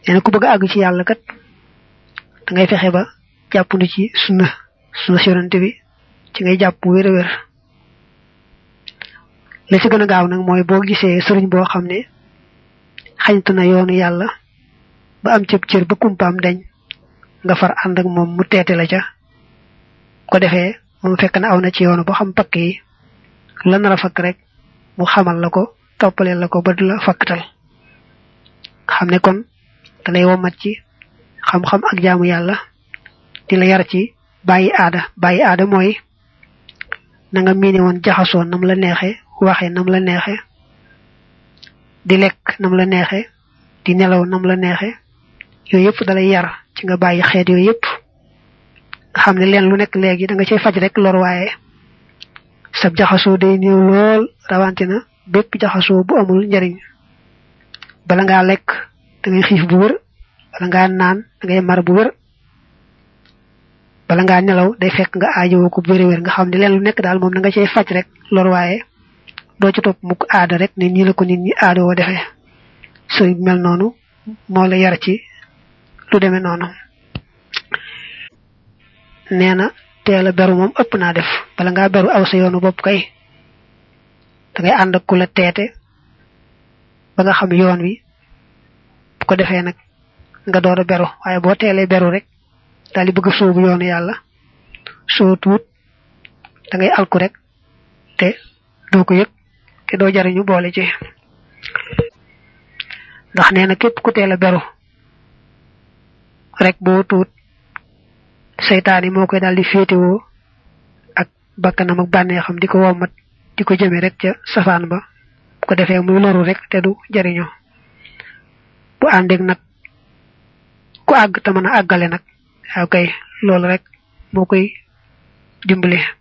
nee na ku bëgg a àgg ci yàlla kat da ngay fexe ba jàppandu ci sunna sunna si yonante bi ci ngay jàpp wér a wér la ci gën a gaaw nag mooy boo gisee sëriñ boo xam ne xañtu na yoonu yàlla ba am cëb cër ba kumpaam dañ nga far ànd ak moom mu teete la ca ko defee moom fekk na aw na ci yoonu ba xam pakk yi la nar a fakk rek mu xamal la ko toppaleel la ko ba du la fakkatal xam ne kon da lay womat ci xam-xam ak jaamu yàlla di la yar ci bàyyi aada bàyyi aada mooy na nga miine woon jaxasoo nam la neexe waxe nam la neexe di lekk nam la neexe di nelaw nam la neexe yooyu yëpp dalay yar ci nga bàyyi xeet yooyu yëpp nga xam ne leen lu nekk léegi da nga cay faj rek lor waaye sab jaxasoo day néew lool rawante na bépp jaxasoo bu amul njariñ bala ngaa lekk da ngay xiif bu wër bala ngaa naan da ngay mar bu wër bala ngaa nelaw day fekk nga aajowoo ko bu wér wér nga xam ne leen lu nekk daal moom da nga cay faj rek lor waaye doo ci topp mukk aada rek ne nii la ko nit ñi aada woo defee sëriñ mel noonu moo la yar ci lu demee noonu nee na teel a beru moom ëpp naa def bala ngaa beru aw sa yoonu bopp kay da ngay ànd ak ku la teete ba nga xam yoon wi bu ko defee nag nga door a beru waaye boo teelee beru rek daal di bëgg a sóobu yoonu yàlla soo tuut da ngay alku rek te doo ko yëg te doo jariñu boole ci ndax nee na képp ku teel a beru rek boo tuut seytaan yi moo koy daal di féetewoo ak bakkanam ak bànneexam di ko wommat di ko jëme rek ca safaan ba bu ko defee muy loru rek te du jariñu bu àndeeg nag ku àgg te mën a àggale nag waaw kay loolu rek moo koy dimbali